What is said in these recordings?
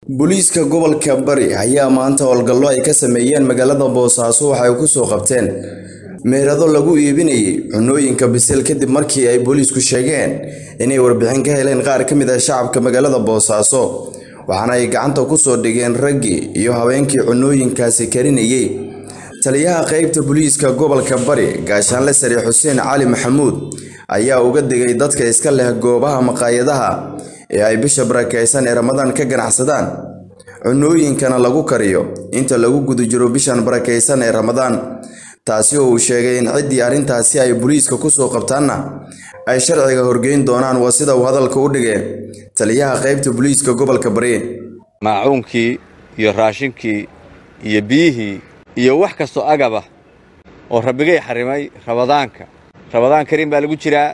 booliiska gobolka bari ayaa maanta howlgallo ay ka sameeyeen magaalada boosaaso waxay ku soo qabteen meherado lagu iibinayay cunooyinka bisil kadib markii ay booliisku sheegeen inay warbixin ka heleen qaar ka mid ah shacabka magaalada boosaaso waxaana ay gacanta ku soo dhigeen raggii iyo haweenkii cunooyinkaasi karinayay taliyaha qaybta booliiska gobolka bari gaashaanle sare xuseen cali maxamuud ayaa uga digay dadka iska leh goobaha maqaayadaha ee ay bisha barakaysan ee ramadaan ka ganacsadaan cunooyinkana lagu kariyo inta lagu guda jiro bishan barakaysan ee ramadaan taasi oo uu sheegay in ciddii arrintaasi ay booliiska kusoo qabtaanna ay sharciga horgeyn doonaan waa sida uu hadalka u dhigay taliyaha qaybta booliiska gobolka bari maacuunkii iyo raashinkii iyo biyihii iyo wax kastoo agaba oo rabbigay xarrimay rabadaanka rabadaan kariim baa lagu jiraa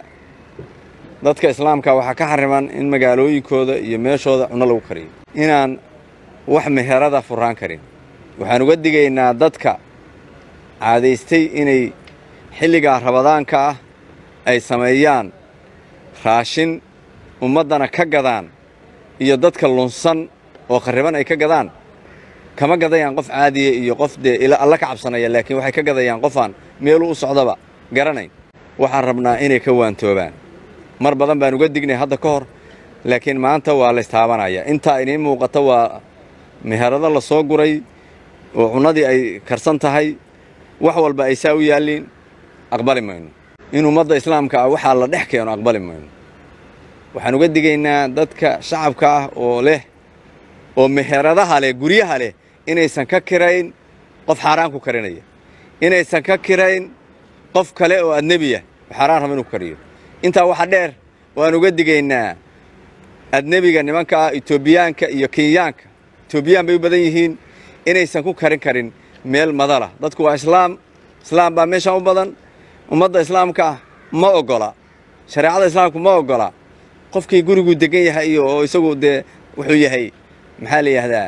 dadka islaamka waxaa ka xarriman in magaalooyinkooda iyo meeshooda cunno lagu kariyo inaan wax meherada furraan karin waxaan uga digaynaa dadka caadaystay inay xilligaa rabadaanka ah ay sameeyaan raashin ummaddana ka gadaan iyo dadka lunsan oo kharriban ay ka gadaan kama gadayaan qof caadiya iyo qof dee alla ka cabsanaya laakiin waxay ka gadayaan qofaan meeluu u socdaba garanayn waxaan rabnaa inay ka waantoobaan mar badan baan uga dignay hadda ka hor laakiin maanta waa laystaabanayaa intaa idiin muuqata waa meherado la soo guray oo cunnadii ay karsan tahay wax walba ay saa u yaalliin aqbali mayno in ummadda islaamka ah waxaa la dhex keeno aqbali mayno waxaan uga digaynaa dadka shacabka ah oo leh oo meheradaha leh guryaha leh inaysan ka kirayn qof xaaraan ku karinaya inaysan ka kirayn qof kale oo adnebiya xaaraan raba inuu ku kariyo intaa waxa dheer waan uga digaynaa adnebiga nimanka ah etoobiyaanka iyo kenyaanka etoobiyaan bay u badan yihiin inaysan ku karin karin meel madala dadku waa islaam islaam baa meeshaan u badan ummadda islaamka ah ma oggola shareecada islaamku ma oggola qofkii guriguu degan yahay iyo oo isagu dee wuxuu yahay maxaa la yidhaahdaa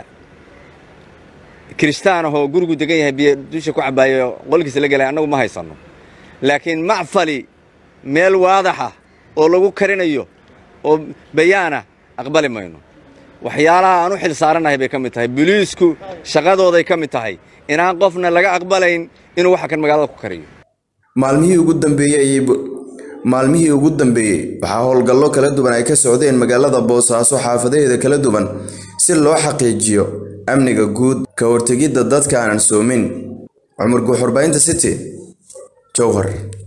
kiristaan ahoo gurigu degan yahay biyo dusha ku cabaayo qolkiisa la gelay annagu ma haysanno laakiin macfali meel waadaxa oo lagu karinayo oo bayaana aqbali mayno waxyaalaha aan u xil saarannahay bay ka mid tahay boliisku shaqadooday ka mid tahay inaan qofna laga aqbalayn inuu waxa kan magaalada ku kariyo maalmihii ugu dambeeyey maalmihii ugu dambeeyey waxaa howlgallo kala duwan ay ka socdeen magaalada boosaaso xaafadaheeda kala duwan si loo xaqiijiyo amniga guud ka hortegidda dadka aanan soomin cumar guuxurbaynta city jowhar